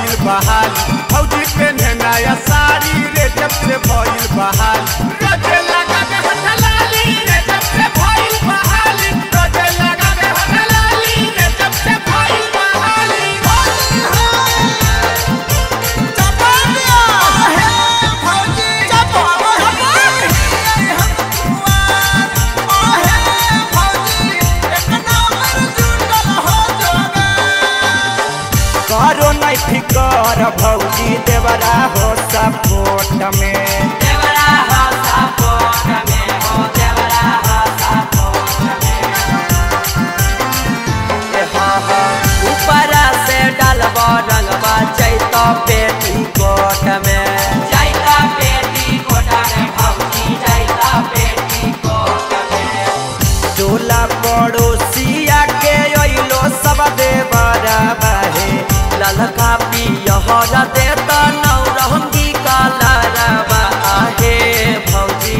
भइल बहाल फौजी पे नया साड़ी रे जब से भइल बहाल रोजे लगा के हटलाली रे जब से भइल बहाल रोजे लगा के हटलाली रे जब से भइल बहाली चपालिया है फौजी चपालिया है फौजी एक नंबर जुटल हो जोगा करो नहीं फिकर भौजी देवरा हो सपोर्ट में देवरा हो सपोर्ट में हो देवरा हो सपोर्ट में ए हाँ हाँ ऊपरा से डालबो रंगबा चैत पेटी कोट में जाइता पेटी कोटा में भौजी जाइता पेटी कोटा में टोला पड़ोसिया के अइलो सब देवरा बाहे ललका पियहर देता नौरंगी कलरवा आहे भौजी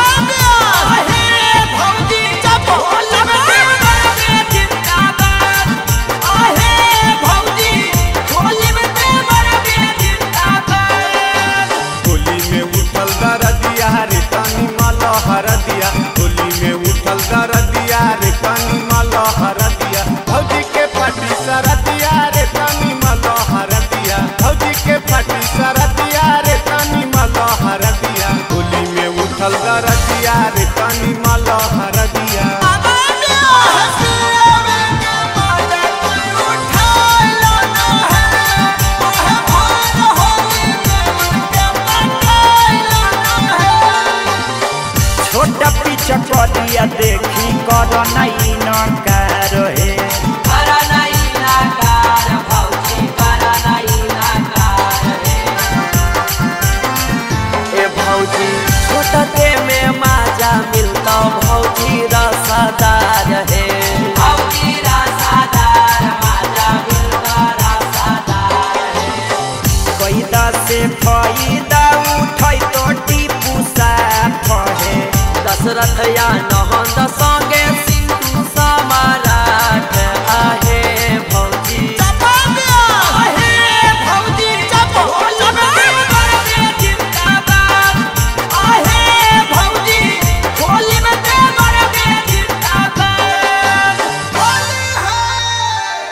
होली में उठल दरदिया रे तनी मलहर दिया होली में उठल दरदिया रे तनी मलहर दिया भौजी के फटी सरदिया रे तनी मलहर दिया भौजी के फटी सरदिया रे तनी मलहर दिया होली में उठल दरदिया रे तनी मलहर दिया छोटा पीछा करिया देखी कर नहीं न